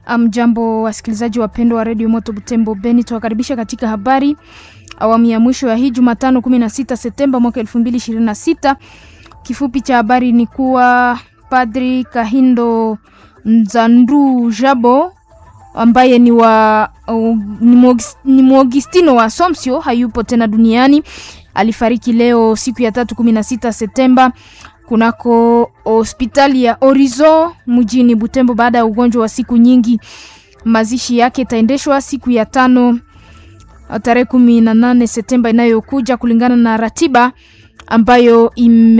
Mjambo wasikilizaji wapendwa wa redio Moto Butembo Beni, tuwakaribisha katika habari awamu ya mwisho ya hii Jumatano 16 Septemba mwaka 2026. Kifupi cha habari ni kuwa Padri Kahindo Nzandu Jabo ambaye ni wa uh, ni Mwagistino wa Somsio hayupo tena duniani. Alifariki leo siku ya tatu 16 Septemba kunako hospitali ya Orizo mjini Butembo baada ya ugonjwa wa siku nyingi. Mazishi yake itaendeshwa siku ya tano tarehe kumi na nane Septemba inayokuja kulingana na ratiba ambayo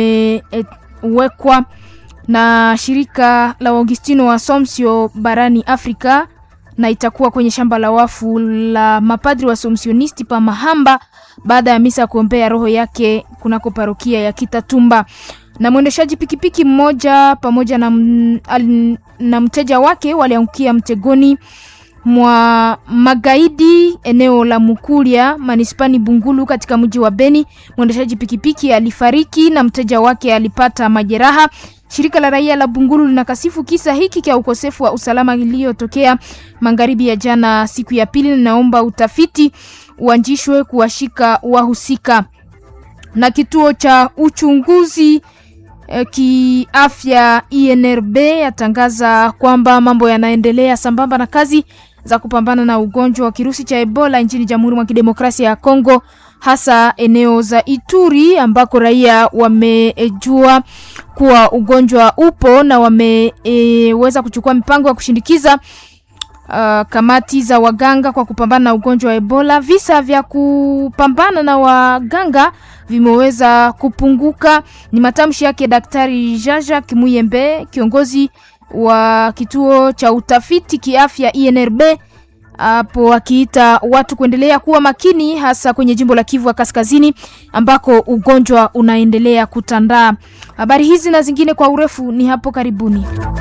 imewekwa na shirika la Augustino wa Somsio barani Afrika na itakuwa kwenye shamba la wafu la mapadri wa Somsionisti pa Mahamba baada ya misa ya kuombea roho yake kunako parokia ya Kitatumba. Na mwendeshaji pikipiki mmoja pamoja na, al, na mteja wake waliangukia mtegoni mwa magaidi eneo la Mukulia manispani Bungulu katika mji wa Beni. Mwendeshaji pikipiki alifariki na mteja wake alipata majeraha. Shirika la raia la Bungulu linakasifu kisa hiki cha ukosefu wa usalama iliyotokea magharibi ya jana siku ya pili. Linaomba utafiti uanzishwe kuwashika wahusika. Na kituo cha uchunguzi eh, kiafya INRB yatangaza kwamba mambo yanaendelea sambamba na kazi za kupambana na ugonjwa wa kirusi cha Ebola nchini Jamhuri mwa Kidemokrasia ya Kongo hasa eneo za Ituri ambako raia wamejua kuwa ugonjwa upo na wameweza e, kuchukua mipango ya kushindikiza uh, kamati za waganga kwa kupambana na ugonjwa wa Ebola. Visa vya kupambana na waganga vimeweza kupunguka. Ni matamshi yake Daktari Jaja Kimuyembe, kiongozi wa kituo cha utafiti kiafya INRB hapo akiita watu kuendelea kuwa makini hasa kwenye jimbo la Kivu Kaskazini ambako ugonjwa unaendelea kutandaa. Habari hizi na zingine kwa urefu ni hapo karibuni.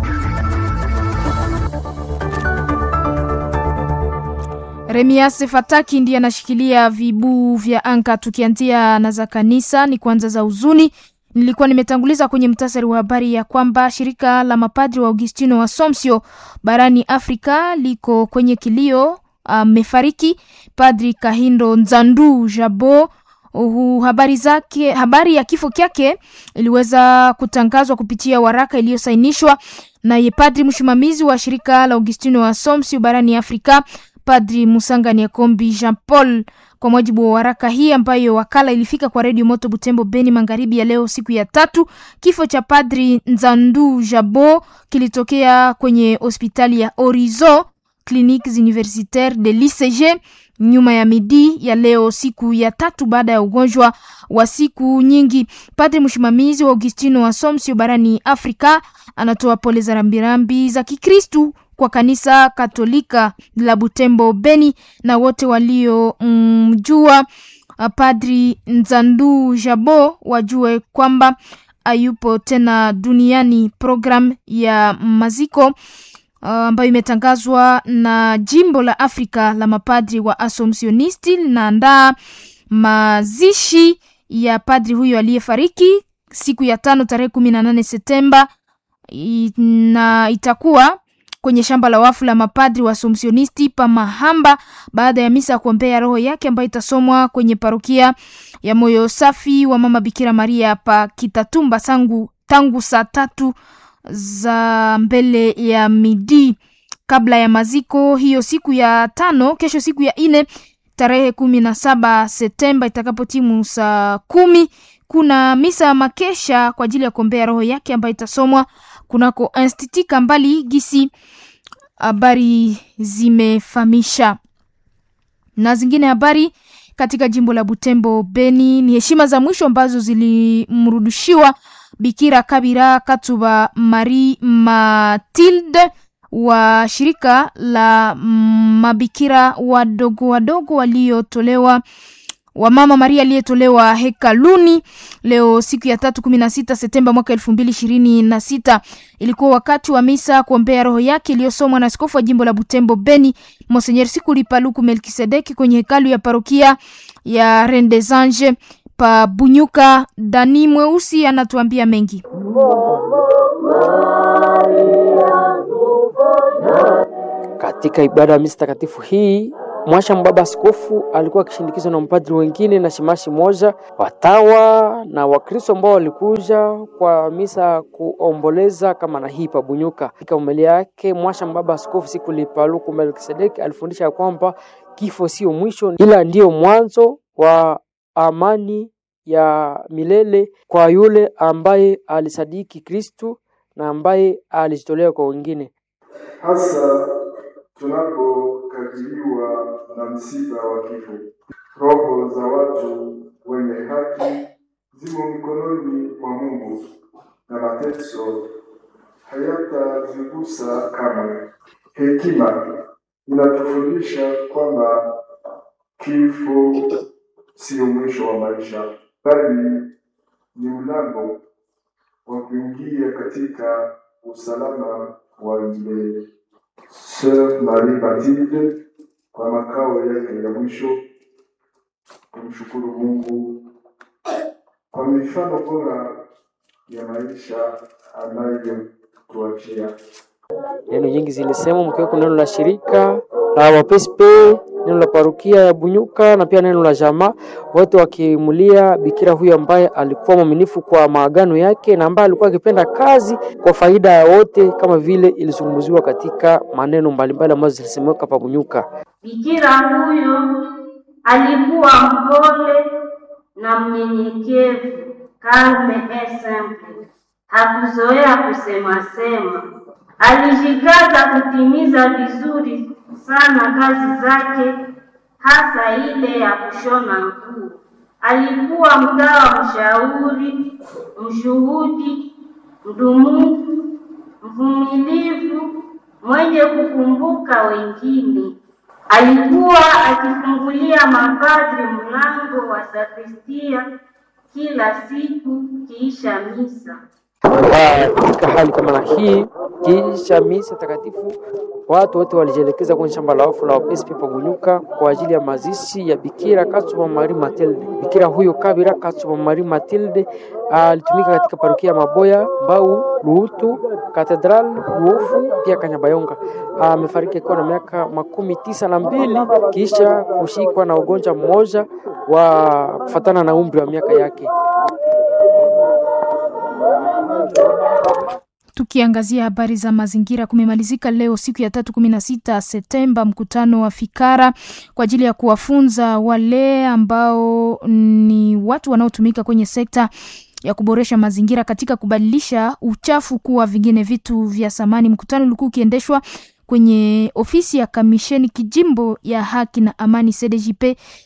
Remias Fataki ndiye anashikilia vibuu vya anka. Tukianzia na za kanisa, ni kwanza za huzuni Nilikuwa nimetanguliza kwenye mtasari wa habari ya kwamba shirika la mapadri wa Augustino wa Somsio barani Afrika liko kwenye kilio. Amefariki uh, Padri Kahindo Nzandu Jabo. Uh, habari zake, habari ya kifo kyake iliweza kutangazwa kupitia waraka iliyosainishwa naye padri msimamizi wa shirika la Augustino wa Somsio barani Afrika, Padri Musanga Nyakombi Jean Paul kwa mujibu wa waraka hii ambayo wakala ilifika kwa redio Moto Butembo Beni magharibi ya leo siku ya tatu, kifo cha Padri Nzandu Jabo kilitokea kwenye hospitali ya Orizo Cliniques Universitaires de l'ICG nyuma ya midi ya leo siku ya tatu baada ya ugonjwa wa siku nyingi. Padri msimamizi wa Augustino wa Somsio barani Afrika anatoa pole za rambirambi za Kikristu kwa kanisa Katolika la Butembo Beni na wote waliomjua mm, Padri Nzandu Jabo wajue kwamba hayupo tena duniani. Program ya maziko ambayo uh, imetangazwa na jimbo la Afrika la mapadri wa Asomsionisti linaandaa mazishi ya padri huyo aliyefariki siku ya tano tarehe kumi na nane Septemba na itakuwa kwenye shamba la wafu la mapadri wa Asomsionisti pa Mahamba baada ya misa ya kuombea roho yake ambayo itasomwa kwenye parokia ya Moyo Safi wa Mama Bikira Maria pa Kitatumba sangu tangu saa tatu za mbele ya midi kabla ya maziko hiyo siku ya tano. Kesho siku ya ine tarehe kumi na saba Septemba itakapotimu saa kumi kuna misa makesha kwa ajili ya kuombea roho yake ambayo itasomwa kunako Institut Kambali gisi habari zimefahamisha. Na zingine habari katika jimbo la Butembo Beni ni heshima za mwisho ambazo zilimrudishiwa Bikira Kabira Katuba Marie Matilde wa shirika la mabikira wadogo wadogo waliotolewa wa Mama Maria aliyetolewa hekaluni leo siku ya tatu kumi na sita Septemba mwaka elfu mbili ishirini na sita. Ilikuwa wakati wa misa kuombea roho yake iliyosomwa na askofu wa jimbo la Butembo Beni Monseigneur Sikuli Paluku Melkisedeki kwenye hekalu ya parokia ya Rendesange pa Bunyuka. Dani Mweusi anatuambia mengi. Katika ibada ya misa takatifu hii mwasha mbaba askofu alikuwa akishindikizwa na mpadri wengine na shimashi moja, watawa na Wakristo ambao walikuja kwa misa kuomboleza kama na hii pabunyuka. Katika umelia yake mwasha mbaba askofu siku lipaluku Melkisedeki alifundisha kwamba kifo sio mwisho, ila ndiyo mwanzo wa amani ya milele kwa yule ambaye alisadiki Kristu na ambaye alijitolea kwa wengine. hasa tunapokabiliwa na msiba wa kifo. Roho za watu wenye haki zimo mikononi mwa Mungu na mateso hayatazigusa kamwe. Hekima inatufundisha kwamba kifo sio mwisho wa maisha, bali ni mlango wa kuingia katika usalama wa milele. Sœur Marie Mathilde kwa makao yake ya mwisho kumshukuru Mungu kwa mifano bora ya maisha anayotuachia. Neno nyingi zilisema mkiweko neno la shirika la wapespe, neno la parukia ya Bunyuka na pia neno la jamaa, wote wakimulia bikira huyu ambaye alikuwa mwaminifu kwa maagano yake na ambaye alikuwa akipenda kazi kwa faida ya wote, kama vile ilizungumziwa katika maneno mbalimbali ambazo zilisemeka pa Bunyuka. Bikira huyo alikuwa mpole na mnyenyekevu, calme et simple. Hakuzoea kusema sema, alijikaza kutimiza vizuri sana kazi zake, hasa ile ya kushona nguo. Alikuwa mgawa mshauri, mshuhudi, mdumufu, mvumilivu, mwenye kukumbuka wengine. Alikuwa akifungulia mapadri mlango wa sakristia kila siku kiisha misa. Ah, Katika hali kama na hii, kisha misa takatifu, watu wote walijielekeza kwenye shamba la wafu la wapespi Pabunyuka kwa ajili ya mazishi ya Bikira Katsuba Marie Matilde. Bikira huyo Kabira Katsuba Marie Matilde alitumika katika parokia ya Maboya, Mbau, Luhutu, Katedral, Luofu pia Kanyabayonga. Amefariki akiwa na miaka makumi tisa na mbili kisha kushikwa na ugonjwa mmoja wa kufatana na umri wa miaka yake. Tukiangazia habari za mazingira, kumemalizika leo siku ya tatu kumi na sita Septemba mkutano wa Fikara kwa ajili ya kuwafunza wale ambao ni watu wanaotumika kwenye sekta ya kuboresha mazingira katika kubadilisha uchafu kuwa vingine vitu vya samani. Mkutano ulikuwa ukiendeshwa kwenye ofisi ya kamisheni kijimbo ya haki na amani CDJP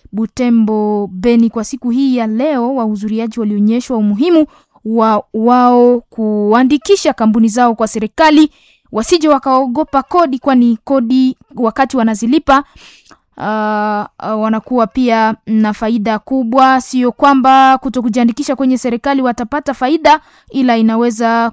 Butembo Beni. Kwa siku hii ya leo, wahudhuriaji walionyeshwa umuhimu wa wao kuandikisha kampuni zao kwa serikali, wasije wakaogopa kodi, kwani kodi wakati wanazilipa Uh, uh, wanakuwa pia na faida kubwa. Sio kwamba kuto kujiandikisha kwenye serikali watapata faida, ila inaweza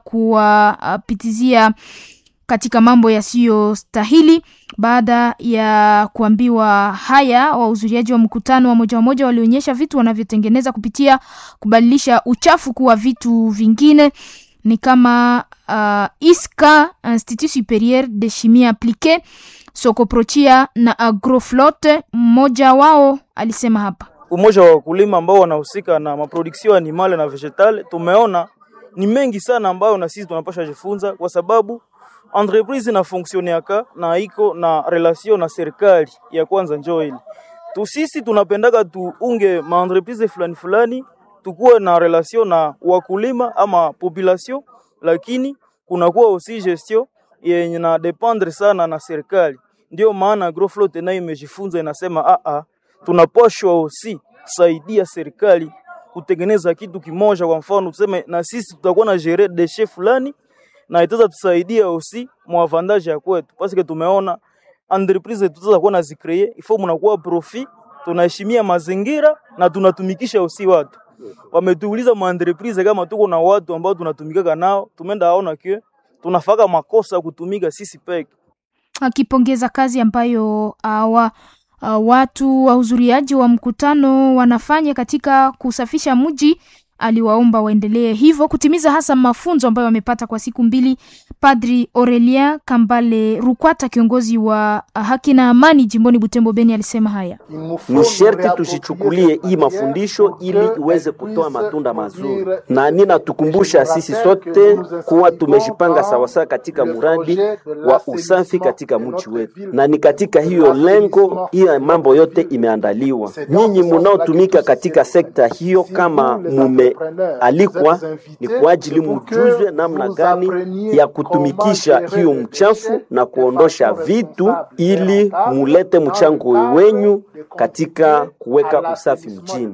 kuwapitizia katika mambo yasiyostahili. Baada ya kuambiwa haya, wahudhuriaji wa mkutano wa moja wa moja walionyesha vitu wanavyotengeneza kupitia kubadilisha uchafu kuwa vitu vingine ni kama uh, ISCA Institut Superieur de Chimie Appliquée, Sokoprochia na Agroflotte. Mmoja wao alisema hapa umoja wa wakulima ambao wanahusika na maproduction animale na vegetale, tumeona ni mengi sana ambayo na sisi tunapasha jifunza, kwa sababu entreprise na fonctionneaka na iko na relation na serikali ya kwanza. Njoo ile tu sisi tunapendaka tuunge ma entreprise fulani fulani, tukuwe na relation na wakulima ama population, lakini kunakuwa aussi gestion yenye na dependre sana na serikali. Ndio maana Agroflot nayo imejifunza inasema, a a tunapashwa aussi saidia serikali kutengeneza kitu kimoja. Kwa mfano tuseme na sisi tutakuwa na gérer déchets fulani na itaweza tusaidia aussi mwavantage ya kwetu, parce tumeona entreprise tutaweza kuwa na zicree ifo mnakuwa profit, tunaheshimia mazingira na tunatumikisha aussi watu. Wametuuliza ma entreprise kama tuko na watu ambao tunatumikaka nao, tumeenda aona kio tunafaka makosa kutumika sisi peke akipongeza kazi ambayo awa uh, watu wahudhuriaji wa mkutano wanafanya katika kusafisha mji. aliwaomba waendelee hivyo kutimiza hasa mafunzo ambayo wamepata kwa siku mbili. Padri Aurelien Kambale Rukwata, kiongozi wa haki na amani jimboni Butembo Beni, alisema haya: ni sherti tusichukulie hii mafundisho ili iweze kutoa matunda mazuri, na ninatukumbusha sisi sote kuwa tumejipanga sawasawa katika mradi wa usafi katika mji wetu, na ni katika hiyo lengo hiyo mambo yote imeandaliwa. Nyinyi munaotumika katika sekta hiyo, kama mumealikwa, ni kwa ajili mujuzwe namna gani ya kutumikisha hiyo mchafu na kuondosha vitu, ili mulete mchango wenyu katika kuweka usafi mjini.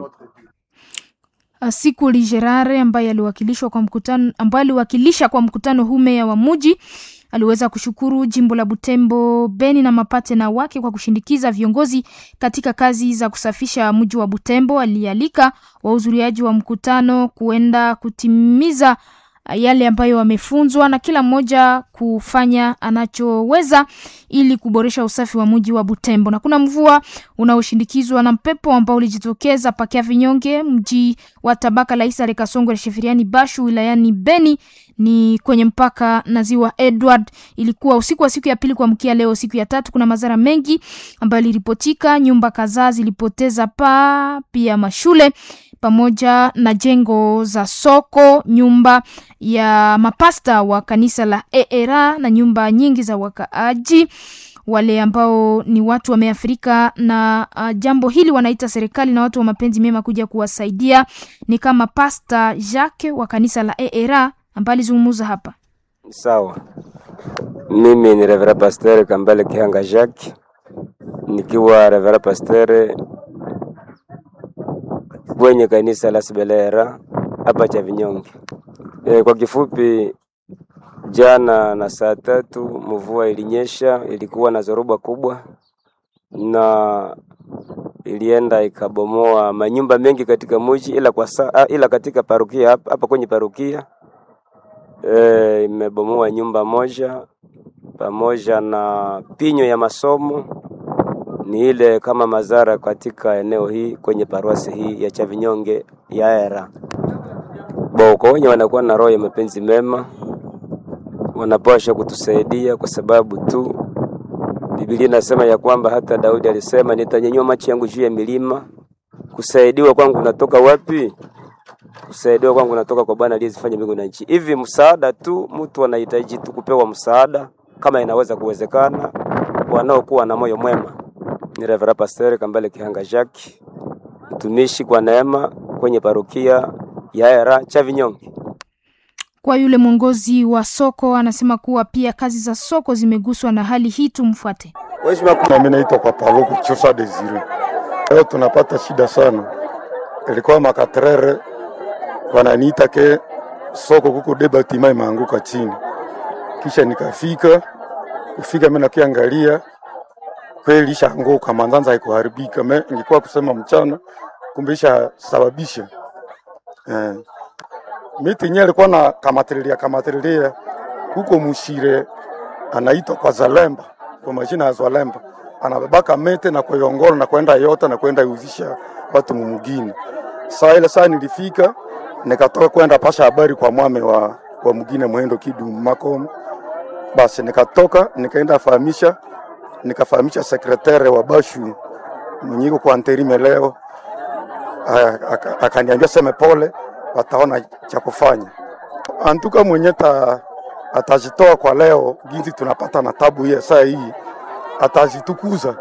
Siku Ligerare ambaye aliwakilishwa kwa mkutano ambaye aliwakilisha kwa mkutano huu meya wa muji aliweza kushukuru jimbo la Butembo Beni na mapatena wake kwa kushindikiza viongozi katika kazi za kusafisha mji wa Butembo. Alialika wahudhuriaji wa mkutano kuenda kutimiza yale ambayo wamefunzwa na kila mmoja kufanya anachoweza ili kuboresha usafi wa mji wa Butembo. Na kuna mvua unaoshindikizwa na mpepo ambao ulijitokeza pakia vinyonge mji wa tabaka la Isare Kasongo Shefiriani Bashu wilayani Beni ni kwenye mpaka na ziwa Edward. Ilikuwa usiku wa siku ya pili kuamkia leo siku ya tatu. Kuna madhara mengi ambayo iliripotika, nyumba kadhaa zilipoteza paa, pia mashule pamoja na jengo za soko, nyumba ya mapasta wa kanisa la ERA na nyumba nyingi za wakaaji. Wale ambao ni watu wameathirika na uh, jambo hili wanaita serikali na watu wa mapenzi mema kuja kuwasaidia, ni kama Pasta Jacques wa kanisa la ERA ambaye alizungumza hapa. Sawa, mimi ni Revera Pasteur Kambale Kihanga Jacques, nikiwa Revera Pasteur kwenye kanisa la Sibelera hapa cha Vinyonge. E, kwa kifupi, jana na saa tatu mvua ilinyesha, ilikuwa na zoruba kubwa na ilienda ikabomoa manyumba mengi katika mji, ila kwa saa, ila katika parokia hapa, hapa kwenye parokia e, imebomoa nyumba moja pamoja na pinyo ya masomo ni ile kama mazara katika eneo hii kwenye paruasi hii ya Chavinyonge ya Era. Bo, kwa wenye wanakuwa na roho ya mapenzi mema wanapaswa kutusaidia kwa sababu tu Biblia inasema ya kwamba hata Daudi alisema nitanyanyua macho yangu juu ya milima. Kusaidiwa kwangu natoka wapi? Kusaidiwa kwangu natoka kwa Bwana aliyezifanya mbingu na nchi. Hivi msaada tu, mtu anahitaji tu kupewa msaada kama inaweza kuwezekana, wanaokuwa na moyo mwema ni Reverend Pastor Kambale Kihanga Jacques, mtumishi kwa neema kwenye parokia ya Era Chavinyonge. Kwa yule mwongozi wa soko anasema kuwa pia kazi za soko zimeguswa na hali hii. Tumfuate. Mimi naitwa kwa Paluku Chusa Desire. Leo tunapata shida sana, ilikuwa makatrere wananiita ke soko kuko debatima imeanguka chini, kisha nikafika kufika, mimi nakiangalia kweli ishaanguka, manzanza haikuharibika. Me ingekuwa kusema mchana, kumbe ishasababisha eh. Miti yenyewe ilikuwa na kamatililia kamatililia huko Mushire, anaitwa kwa Zalemba, kwa majina ya Zalemba, anabebaka mete na kuiongora na kwenda yota na kwenda iuzisha watu mumugini. Saa ile saa nilifika nikatoka kwenda pasha habari kwa mwame wa, wa mugine mwendo kidu makomo, basi nikatoka nikaenda fahamisha nikafahamisha sekretari wa Bashu mwenye iko kwa anterime leo, akaniambia seme pole, wataona cha kufanya. Antuka mwenye ta, atajitoa kwa leo, ginzi tunapata na tabu hiye saa hii, atajitukuza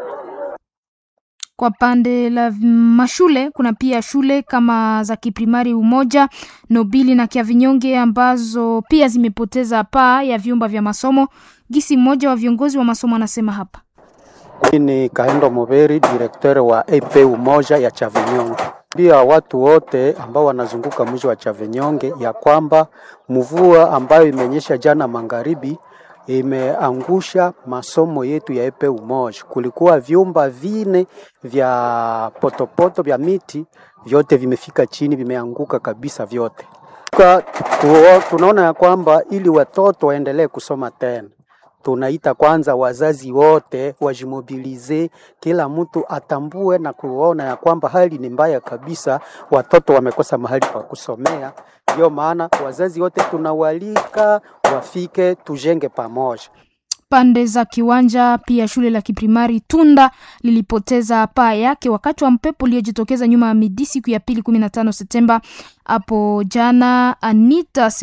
kwa pande la mashule kuna pia shule kama za kiprimari Umoja, Nobili na Kiavinyonge ambazo pia zimepoteza paa ya vyumba vya masomo. Gisi mmoja wa viongozi wa masomo anasema hapa. Ni Kahendo Muberi, direkteur wa AP Umoja ya Chavinyonge. Pia watu wote ambao wanazunguka mji wa Chavinyonge ya kwamba mvua ambayo imenyesha jana magharibi imeangusha masomo yetu ya epe umoja. Kulikuwa vyumba vine vya potopoto vya miti, vyote vimefika chini, vimeanguka kabisa vyote. Tunaona ya kwamba ili watoto waendelee kusoma tena tunaita kwanza wazazi wote wajimobilize, kila mtu atambue na kuona ya kwamba hali ni mbaya kabisa, watoto wamekosa mahali pa kusomea. Ndio maana wazazi wote tunawalika wafike, tujenge pamoja. Pande za kiwanja pia shule la kiprimari Tunda lilipoteza paa yake wakati wa mpepo uliojitokeza nyuma ya midi siku ya pili 15 Septemba hapo jana. Anita